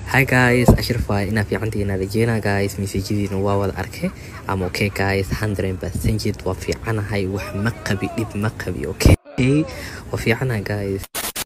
hi guys ashraf waay inaa fiicantihiin rajeynaa guys mesajadiina waa wada arkay ama okay guys 100% waa fiicanahay wax ma qabi dhib ma qabi okay waa fiicanahay guys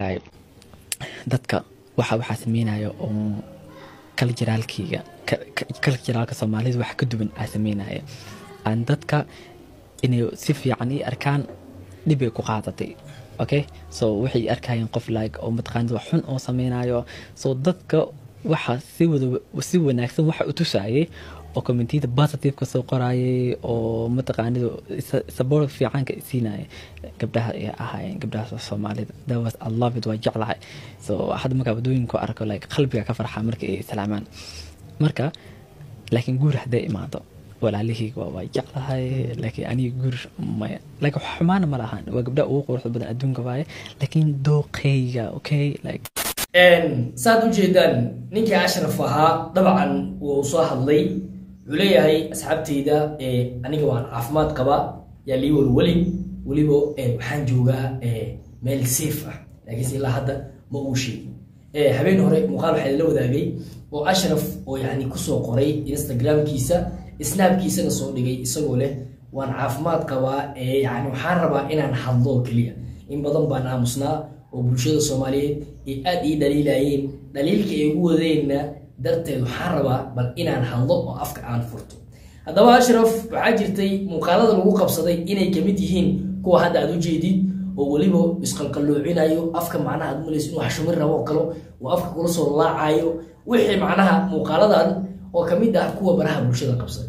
dadka waxa waxaa sameynaya oo kala jiraalkayga kala jiraalka soomaalida wax ka duwan aa sameynaya aan dadka inay si fiican ii arkaan dhibay ku qaadatay okay so waxay arkayeen qof like oo mataqaanid wax xun oo sameynayo so dadka waxa si wada si wanaagsan waxa u tusayay oo commentiyada positive ka soo qorayay oo mataqaanid support fiicanka siinaya gabdhaha ay ahaayeen gabdhaha soomaalida that was i love it waa jeclahay so hadda markaa wadooyinka arko like qalbiga ka farxa marka ay islaamaan marka laakiin guur hadday imaado walaalihayga waa waa jeclahay laakiin aniga guur maya like wax xumaana ma lahan waa gabdhaha ugu quruxda badan adduunka waaye laakiin dooqeyga okay like saad ujeedaan ninkii ashraf ahaa dabcan wuu soo hadlay wuxuu leeyahay asxaabteyda aniga waan caafimaad qaba yaa lii walwalin weliba waxaan joogaa meel safe ah laakiinse ilaa hadda ma uu sheegin habeen hore muuqaal waxaa la wadaagay oo ashraf oo yani kusoo qoray instagramkiisa snaabkiisana soo dhigay isagoo leh waan caafimaad qabaa yani waxaan rabaa inaan hadlo keliya in badan baan aamusnaa oo bulshada soomaaliyeed ay aada ii dhaliilayeen dhaliilka ay ugu wadeenna darteed waxaan rabaa bal inaan hadlo oo afka aan furto haddaba ashraf waxaa jirtay muuqaalada lagu qabsaday inay kamid yihiin kuwa hadda aad ujeedid oo weliba isqalqaloocinayo afka macnaha aad umalayso inuu xashumin rabo oo kale uu afka kula soo laacayo wixii macnaha muuqaaladan oo kamid ah kuwa baraha bulshada qabsaday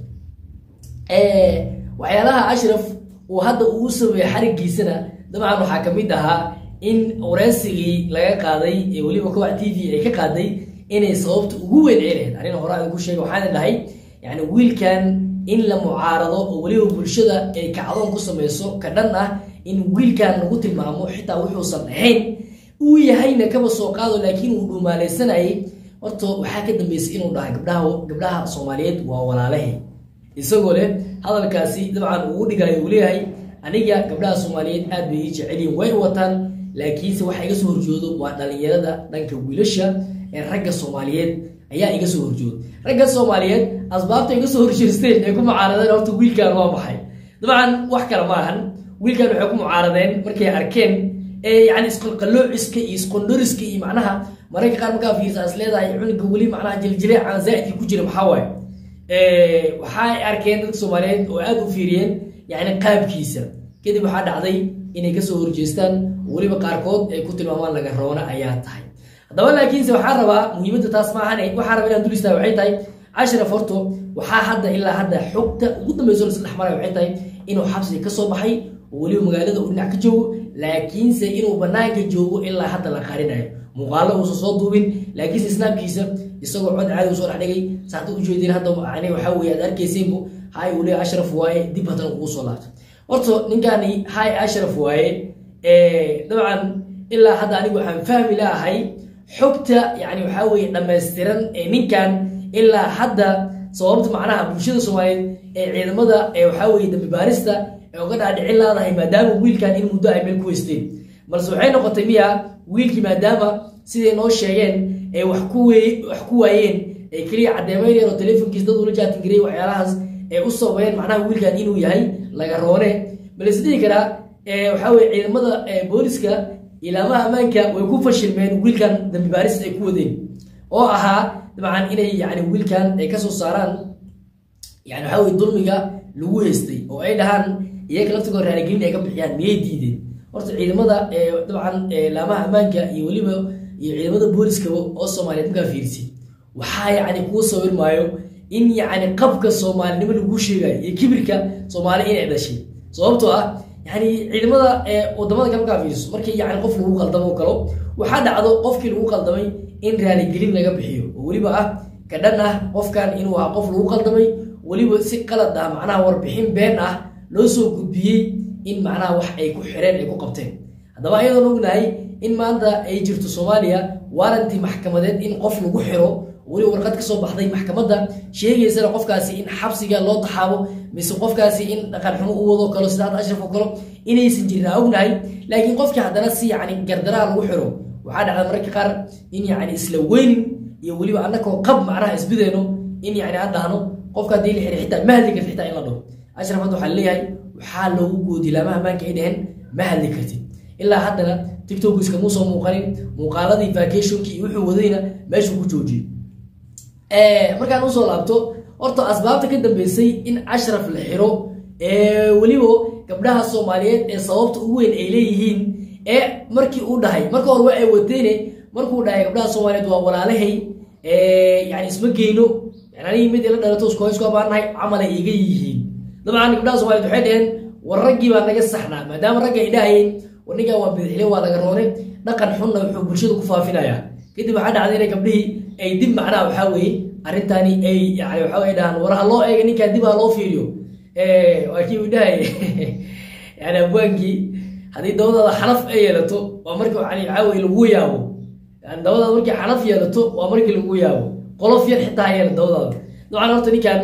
waxyaalaha ashraf uu hadda ugu sameeyey xarigiisana dabcan waxaa kamid ahaa in wareysigii laga qaaday ee weliba kowac t v ay ka qaaday inay sababta ugu weyn ay lahayd anina hore aan ku sheegay waxaana dhahay yani wiilkan in la mucaarado oo weliba bulshada ay kacdoon ku sameyso ka dhan ah in wiilkan lagu tilmaamo xitaa wuxuusan ahayn uu yahayna kaba soo qaado laakiin uu dhumaaleysanayay horta waxaa ka dambeysay inuu dhahay gabdhaha gabdhaha soomaaliyeed waa walaalahay isagoo leh hadalkaasi dabcan ugu dhigayo uu leeyahay aniga gabdhaha soomaaliyeed aad bay ii jecelyihin way wataan laakiinse waxa iga soo horjoodo waa dhalinyarada dhanka wiilasha ee ragga soomaaliyeed ayaa iga soo horjooda ragga soomaaliyeed asbaabta iga soo horjeesteen ee ku mucaaradeen horta wiilkan waa maxay dabcan wax kale ma ahan wiilkan waxay ku mucaaradeen markay arkeen yani isqalqaloociska iyo isqondoriska iyo macnaha mararka qaar markaa fiirsa is leedahay cunuga weli macnaha jiljileecan zaaidka ku jira maxaa waaye waxay arkeen dadka soomaaliyeed oo aada u fiiriyeen yani qaabkiisa kadib waxaa dhacday inay kasoo horjeestaan weliba qaarkood ay ku tilmaamaan laga roona ayaa tahay haddaba laakiinse waxaa rabaa muhiimadda taas ma ahan waxaa raba inaan dul istaaga waxay tahay ashraf horto waxaa hadda ilaa hadda xogta ugu dambeyso lasla dhexmaraya waxay tahay inuu xabsiga kasoo baxay oo weliba magaalada uu dhinac ka joogo laakiinse inuu banaanka joogo ilaa hadda la qarinayo muuqaalo uusan soo duubin laakiinse snaabkiisa isagoo cod caadi u soo dhex dhigay saata ujeedin hadda yani waxaa weye aad arkayseenbu hay uu leeyahay ashraf waaye dib haddana ugu soo laabto horta ninkani hay ashraf waaye dabcan ilaa hadda anigu waxaan fahmi laahay xogta yani waxaa weye dhammaystiran ee ninkan ilaa hadda sababta macnaha bulshada soomaaliyeed ee ciidamada ee waxaa weye dambi baarista ee uga dhaadhicin laadahay maadaama wiilkan in muddo ay meel ku weysteen balse waxay noqotay miya wiilkii maadaama siday noo sheegeen ee wax ku wax ku waayeen ee keliya caddeemaynayeen oo telefonkiisa dad ula jaatingarey waxyaalahaas ee u sabeeyeen macnaha wiilkan inuu yahay laga roone bal isdhihi karaa waxaa weye ciidamada booliska ilaamaha ammaanka way ku fashilmeen wiilkan dambi baarista ay ku wadeen oo ahaa dabcan inay yani wiilkan ay kasoo saaraan yani waxaa weye dulmiga lagu haystay oo ay dhahaan iyaga laftigoo raaligelin ay ka bixiyaan miyay diideen horta ciidamada dabcan laamaha ammaanka iyo weliba iyo ciidamada booliskaba oo soomaaliyeed markaa fiirsi waxaa yani kuu sawir maayo in yani qabka soomaalinimo laguu sheegayo iyo kibirka soomaali inay dhashay sababtoo ah yani ciidamada wadamada kale markaa fiiriso markii yani qof lagu qaldamo o kalo waxaa dhacdo qofkii lagu qaldamay in raaligelin laga bixiyo oo weliba ah ka dhan ah qofkan inuu ahaa qof lagu qaldamay weliba si qalad ah macnaha warbixin been ah loo soo gudbiyey in macnaha wax ay ku xireen ay ku qabteen haddaba ayadoon ognahay in maanta ay jirto soomaaliya waaranti maxkamadeed in qof lagu xiro weli warqad kasoo baxday maxkamadda sheegaysana qofkaasi in xabsiga loo taxaabo mise qofkaasi in dhaqan xumo u wado kalo sida hadda ashraf oo kalo inaysan jirin aan ognahay laakiin qofkii haddana si yani gardaraha lagu xiro waxaa dhacda mararka qaar in yani isla weynin iyo weliba annakoo qab macnaha isbideyno in yani aan dhahno qofka haddii la xiray xitaa ma hadli kartid xitaa in la dhaho ashraf hadda waxaa leeyahay waxaa loogu goodi laamaha maanka ay dhaheen ma hadli kartid ilaa haddana tiktok iskamuu soo muuqanin muuqaaladii vacationkii iyo wuxuu wadayna meeshuu ku joojiyey markaan usoo laabto horta asbaabta ka dambeysay in ashraf la xiro weliba gabdhaha soomaaliyeed ee sababta ugu weyn ay leeyihiin ee markii uu dhahay marka hore waa ay wateene markuu dhahay gabdhaha soomaaliyeed waa walaalahay yani isma geyno yani anigi mid ila dhalato isku isku abaanahay camalay iga yihiin dabcan gabdhaha soomaliyeed waxay dhaheen war raggii baa naga saxnaa maadaama ragga ay dhahayeen war ninkaa waa bidixile waa laga roone dhaqan xunna wuxuu bulshada ku faafinayaa kadib waxaa dhacday inay gabdhihii ay dib macnaha waxaa weeye arrintani ay yani waxa way dhahaan war ha loo eega ninkaa dib ha loo fiiriyo waa kii uu dhahay yani abwaankii haddii dabadaada xanaf ay yeelato waa markii yani waxaa weye lagu yaabo yani dabadaada markii xanaf yeelato waa markii lagu yaabo qolof yar xitaa ha yeela dabadaada dabcan horta ninkan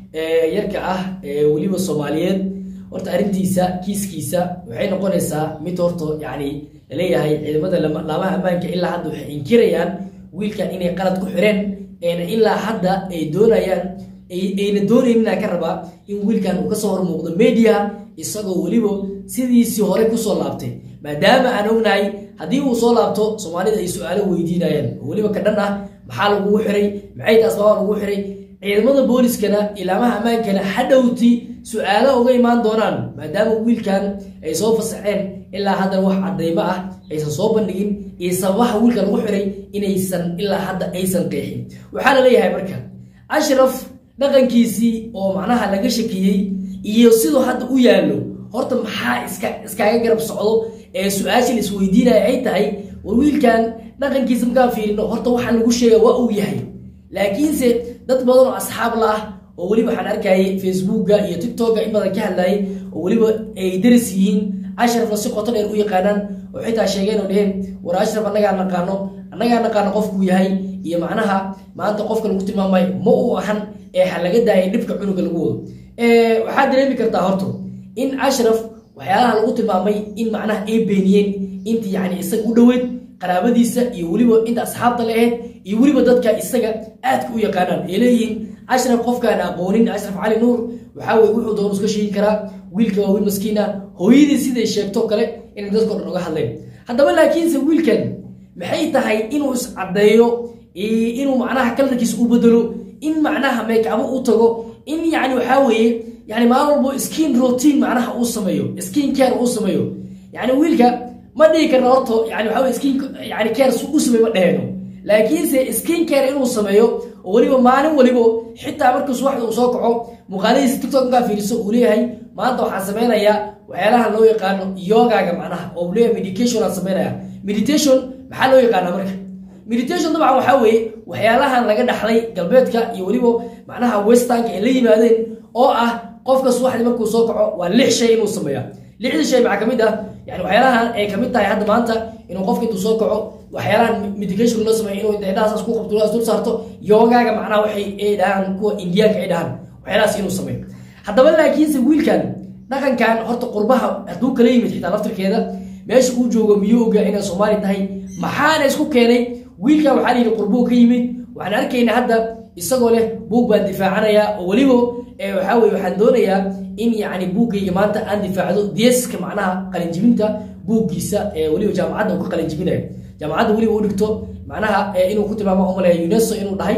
yarka ah weliba soomaaliyeed horta arrintiisa kiiskiisa waxay noqonaysaa mid horta yani laleeyahay ciidamada laamaha ammaanka ilaa hadda waxay inkirayaan wiilkan inay qalad ku xireen ilaa hadda ay doonayaan ayna doonayninaa ka rabaa in wiilkan uu kasoo hormuuqdo media isagoo weliba sidiisii hore kusoo laabtay maadaama aan ognahay haddii uu soo laabto soomaalida ay su-aalo weydiinayaan oo weliba ka dhan ah maxaa lagugu xiray maxay ta asbaaba lagugu xiray ciidamada booliskana ilaamaha ammaankana hadhowti su-aalo uga imaan doonaan maadaama wiilkan ay soo fasaxeen ilaa haddana wax cadaymo ah aysan soo bandhigin iyo sababaha wiilka lagu xiray inaysan ilaa hadda aysan qeexin waxaa la leeyahay marka ashraf dhaqankiisii oo macnaha laga shakiyey iyo siduu hadda u yaallo horta maxaa iska iskaaga garab socdo ee su-aashii la isweydiinaya ay tahay war wiilkan dhaqankiisa markaan fiirino horta waxaa lagu sheega waa uu yahay laakiinse dad badan oo asxaab la ah oo weliba waxaan arkayay facebooka iyo tiktoka in badan ka hadlayay oo weliba ay daris yihiin ashrafna si qoto dheer u yaqaanaan oo xitaa sheegeen oo dheheen war ashraf annagaa naqaano annagaa naqaano qofkuu yahay iyo macnaha maanta qofka lagu tilmaamayo ma uu ahan ee ha laga daayay dhibka cunuga lagu wado waxaad dareemi kartaa horto in ashraf waxyaalaha lagu tilmaamay in macnaha ay beeniyeen inta yani isaga u dhoweyd qaraabadiisa iyo weliba inta asxaabta la ahayd iyo weliba dadka isaga aadka u yaqaanaan ay leeyihiin ashraf qofkaan aqoonin ashraf cali nuur waxaa weye wuxuu doonu iska sheegi karaa wiilka waa wiil maskiin ah hooyadii siday sheegto kale inay dadkao dhan uga hadleen haddaba laakiinse wiilkan maxay tahay inuu iscaddeeyo inuu macnaha kalarkiisa u bedelo in macnaha meekabo u tago in yani waxaa weeye yani maalin walbo skin routine macnaha uu sameeyo skin care uu sameeyo yani wiilka ma dhihi karna horto yani waxaa weye skin yani care su u sameeyo ma dheheno laakiinse skin care inuu sameeyo oo weliba maalin waliba xitaa markuu subaxda uu soo kaco muuqaaladiisa tiktok markaa fiiriso uu leeyahay maanta waxaan sameynayaa waxyaalaha loo yaqaano yogaga macnaha oo uu leeyahay medication aan sameynaya meditation maxaa loo yaqaanaa marka meditation dabcan waxaa weeye waxyaalahan laga dhaxlay galbeedka iyo weliba macnaha westernka ay la yimaadeen oo ah qofka subaxdii markuu soo kaco waa lix shay inuu sameeya lixdii shay maxaa kamid ah yani waxyaalahan ay kamid tahay hadda maanta inuu qofka intuu soo kaco waxyaalahan medication loo sameeyo inuu indhahaas ku qabto dul saarto yogaaga macnaha waxay ay dhahaan kuwa indiyaanka ay dhahaan waxyaalahaas inuu sameeyo haddaba laakiinse wiilkan dhaqankan horta qurbaha hadduu kala yimid xitaa laftirkeeda meesha uu joogo miyuu ogaa inay soomaali tahay maxaana isku keenay wiilkan waxaa layidhi qurbuu ka yimid waxaan arkaynaa hadda isagoo leh buug baan difaacanayaa oo weliba waxaa weye waxaan doonayaa in yani buuggayga maanta aan difaacdo deeska macnaha qalinjibinta buuggiisa weliba jaamacadda uu ka qalinjibinayo jaamacadda weliba u dhigto macnaha inuu ku tilmaamo umaleya uneso inuu dhahay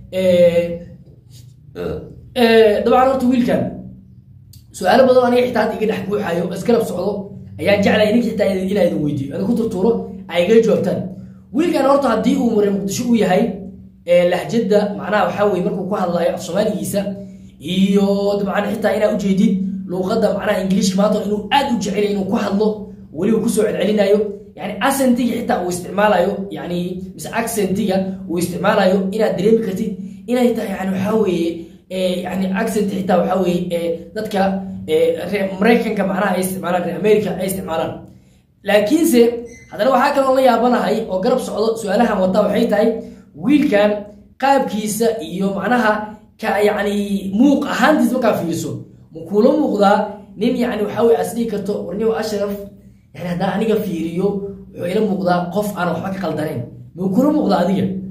dabcan horta wiilkan su-aalo badan aniga xitaa hadda iga dhex buuxayo isgarab socdo ayaan jeclaya ninka xitaa inaa idin weydiiyo adin ku turtuuro ay iga jawaabtaan wiilkan horta haddii uu maray muqdisho u yahay lahjada macnaha waxaa weye markuu ku hadlayo af soomaaligiisa iyo dabcan xitaa inaa ujeedid luuqadda macnaha ingiliishka maanta inuu aad u jecelay inuu ku hadlo weliba kusoo celcelinayo yani accentiga xitaa uu isticmaalayo yani mise accentiga uu isticmaalayo inaad dareemi kartid inay tahay yani waxaa weeye yani accent xitaa waxaa weeye dadka reer maraykanka macnaha ay isticmaalaan reer america ay isticmaalaan laakiinse haddana waxaa kaloo la yaabanahay oo garab socdo su-aalahan wata waxay tahay wiilkan qaabkiisa iyo macnaha ka yani muuq ahaantiis markaa fiiriso ma kuula muuqdaa nin yani waxaa weye as dhihi karto warnimo ashraf yani haddaan aniga fiiriyo wuxuu ila muuqdaa qof aan waxba ka qaldanayn ma kula muuqdaa adiga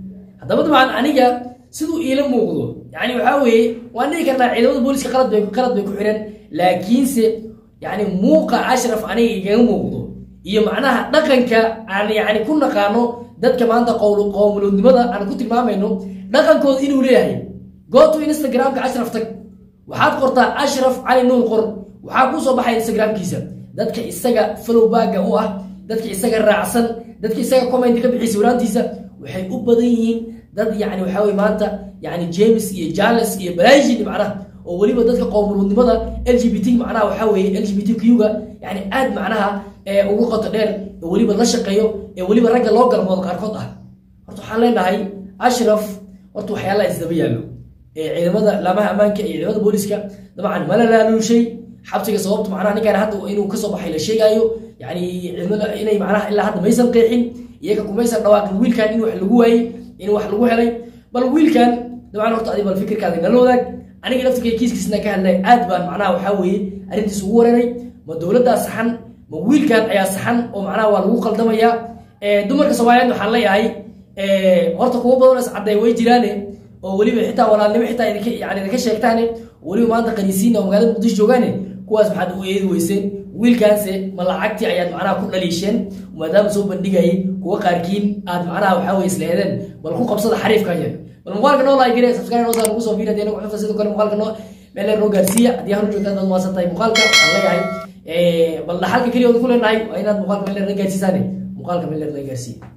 haddaba dabcan aniga siduu iila muuqdo yani waxaa weeye waan dhihi karnaa ciidamada booliska qalad bay qalad bay ku xidhan laakiinse yani muuqa ashraf aniga igaga muuqdo iyo macnaha dhaqanka aan yani ku naqaano dadka maanta qowl qowmuluudnimada aan ku tilmaamayno dhaqankooda inuu leeyahay gooto instagramka ashraf tag waxaad qortaa ashraf cali nuur qor waxaa kuu soo baxaya instagramkiisa dadka isaga flowbagga u ah dadka isaga raacsan dadka isaga comment ka bixiyay sawiraantiisa waxay u badan yihiin dad yani waxaa weye maanta yani james iyo jales iyo balaajin macnaha oo weliba dadka qowmuluudnimada l g b t macnaha waxaa weeye l g b t q-ga yani aad macnaha ee ugu qoto dheer ee weliba la shaqeeyo ee weliba ragga loo galmoodo qaarkood ah horta waxaan leenahay ashraf horta waxyaalaha isdaba yaallo ee ciidamada laamaha ammaanka iyo ciidamada booliska dabcan mala laaluushay xabsiga sababta macnaha ninkaan hadda inuu kasoo baxay la sheegaayo yani ciidamada inay macnaha ilaa hadda maysan qeexin iyaga kumaysan dhawaaqin wiilkan in wax lagu waayey in wax lagu helay bal wiilkan dabcan horta adi bal fikirkaada nala wadaag aniga laftirkay kiiskiisna ka hadlay aad baan macnaha waxaa weeye arrintiis ugu wareeray ma dowladdaa saxan ma wiilkan ayaa saxan oo macnaha waa lagu qaldamayaa dumarka soomaaliyeed waxaan leeyahay horta kuwa badan is cadday way jiraane oo weliba xitaa walaalnimo xitaa idinka yani idinka sheegtaane weliba maanta qaniisiina oo magaalada muqdisho joogaane kuwaas maxaad u eedi weyseen wiilkaanse ma lacagtii ayaad macnaha ku dhaliisheen maadaama soo bandhigayay kuwa qaarkiin aad macnaha waxaa weye isleedeen bal ku qabsada xariifkan yar bal muuqaalka noo like gare subscribe noo saar nagu soo fiiri haddii nagu xufta sidoo kale muuqaalka noo meel noo gaarsiiya haddii hanu joogtaan dad maasan tahay muuqaalka waxaan leeyahay bal dhaxalka keliya ood ku leenahay waa inaad muuqaalka meel na gaarsiisaane muuqaalka meel na gaarsiiya